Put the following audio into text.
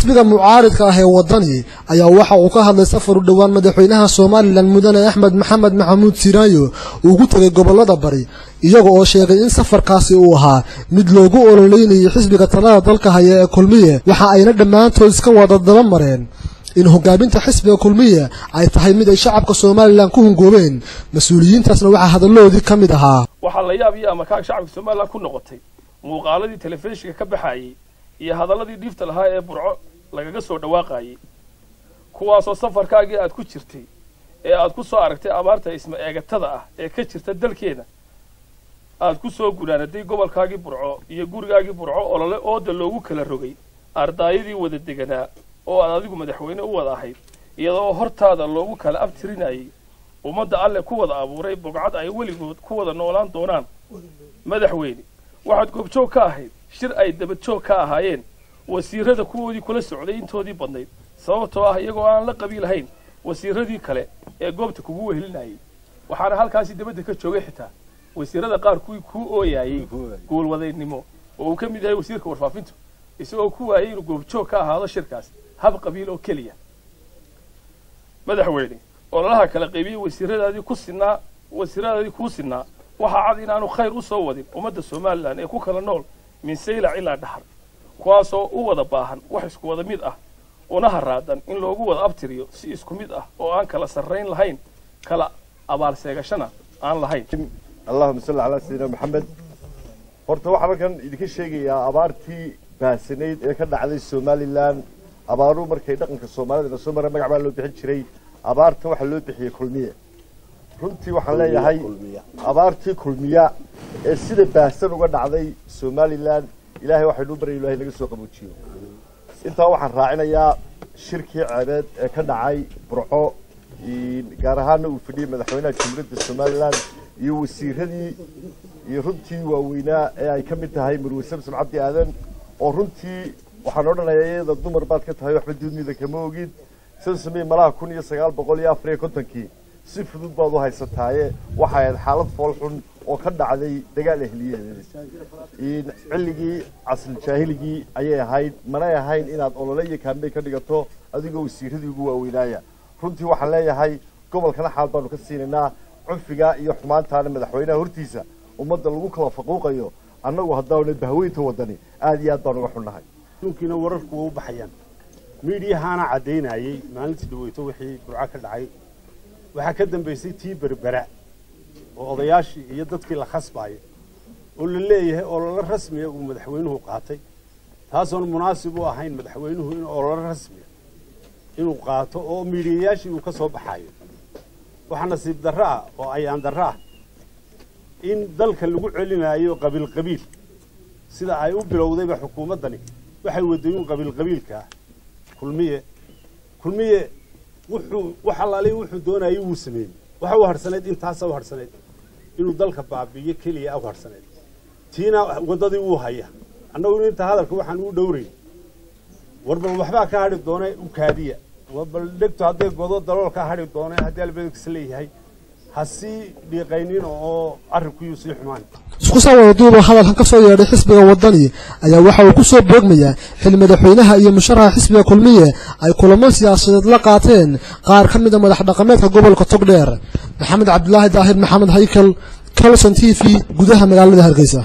xisbiga mucaaridka ah ee waddani ayaa waxa uu ka hadlay safar u dhowaan madaxweynaha somalilan mudane axmed maxamed maxamuud siraayo uu ugu tegay gobollada bari iyaga oo sheegay in safarkaasi uu ahaa mid loogu ololeynayay xisbiga talada dalka haya ee kulmiye waxa ayna dhammaantood iska wada daba mareen in hogaaminta xisbiga kulmiye ay tahay mid ay shacabka somalilan ku hungoobeen mas-uuliyiintaasna waxaa hadalloodii ka mid ahaa waxaa la yaab iyo amakaag shacabka somalilan ku noqotay muuqaaladii telefishinka ka baxayey iyo hadalladii dhiifta lahaa ee burco lagaga soo dhawaaqayey kuwaasoo safarkaagii aad ku jirtay ee aad ku soo aragtay abaarta isma eegatada ah ee ka jirta dalkeena aad ku soo gunaanaday gobolkaagii burco iyo gurigaagii burco olole ooda loogu kala rogay ardaayadii wada deganaa oo aad adigu madaxweyne u wada ahayd iyadoo hortaada loogu kala abtirinayay ummadda alle ku wada abuuray bogcad ay weligood ku wada noolaan doonaan madaxweyne waxaad goobjoog ka ahayd shir ay dabajoog ka ahaayeen wasiirada kuwoodii kula socday intoodii badnayd sababtoo ah iyagoo aan la qabiilahayn wasiiradii kale ee goobta kugu wehelinayay waxaana halkaasi dabadda ka joogay xitaa wasiirada qaar kuwii kuu ooyaayey goolwadaynimo oo uu ka mid yahay wasiirka warfaafintu isagoo ku waayay inuu goobjoog ka ahaado shirkaas hab qabiil oo keliya madaxweyne ololaha kala qaybiyey wasiiradaadii ku sinaa wasiiradaadii kuu sinaa waxaa cad inaanu khayr u soo wadin ummadda somalilan ee ku kala nool min saylac ilaa dhaxar kuwaasoo u wada baahan wax isku wada mid ah una haraadan in loogu wada abtiriyo si isku mid ah oo aan kala sarrayn lahayn kala abaalseegashana aan lahayn allahuma salli calaa sayidina maxamed horta waxaan halkan idinka sheegayaa abaartii baahsanayd ee ka dhacday somalilan abaaruhu markay dhaqanka soomaalida soo mara magac baa loo bixin jiray abaarta waxaa loo bixiyey kulmiye runtii waxaan leeyahay abaartii kulmiya ee sida baahsan uga dhacday somalilan ilahay waxaynuu barya ilahay naga soo qaboojiyo intaa waxaan raacinayaa shirkii ceebeed ee ka dhacay burco gaar ahaana uu fadhiyey madaxweynaha jamhuuriyadda somalilan iyo wasiiradii iyo runtii waaweynaa ee ay ka mid tahay marwe samsom cabdi aadan oo runtii waxaan odhanayaa iyada dumar baad ka tahay waxba duudnida kama ogid samsame malaha kun iyo sagaal boqol iyo afar iyo kontonkii si fudud baad u haysataaye waxay ahayd xaalad foolxun oo ka dhacday dagaal ehliyadeed cilligii casriljaahiligii ayay ahayd manay ahayn inaad olole iyo kaambey ka dhigato adigoo wasiiradii ugu waaweynaaya runtii waxaan leeyahay gobolkana xaal baanu ka siinaynaa cunfigaa iyo xumaantaana madaxweynaha hortiisa ummadda lagu kala faquuqayo annagu haddaana bahweynta wadani aad iyo aad baan uga xunnahay adduunkiina wararku waa u baxayaan miidhiyahaana caddaynayey maalintii dhaweyto wixii burco ka dhacay waxaa ka dambaysay tii berbera oo odayaashii iyo dadkii la khasbaaya oo la leeyahay ololo rasmiya uu madaxweynuhu qaatay taasoon munaasib u ahayn madaxweynuhu in ololo rasmiya inuu qaato oo miidhiyayaashii uu ka soo baxaayo waxaa nasiib darro ah oo ayaan darro ah in dalka lagu celinaayo qabiil qabiil sida ay u bilowdayba xukuumaddani waxay wadayuun qabiil qabiilkaa kulmiye kulmiye wuxuu wax allaaliy wuxuu doonayay wuu sameeyey waxa u harhsanayd intaasa u harhsanayd inuu dalka baabi'iyo keliya u harhsanayd tiina waddadii wuu haya annagu inta hadalka waxaan uu dhowrayn war bal waxbaa ka hadhi doone u kaadiya war bal dhegto hadday godo dalool ka hadhi doone haddii albeedkis leeyahay ha sii dhiiqaynin oo arrinkuyuu sii xumaan isku soo wada duuba hadalkan ka soo yeedhay xisbiga waddani ayaa waxa uu ku soo boogmayaa xil madaxweynaha iyo musharaxa xisbiga kulmiye ay kulamo siyaasadeed la qaateen qaar ka mida madax dhaqameedka gobolka togdheer maxamed cabdilaahi daahir maxamed haykal calson t v gudaha magaalada hargeysa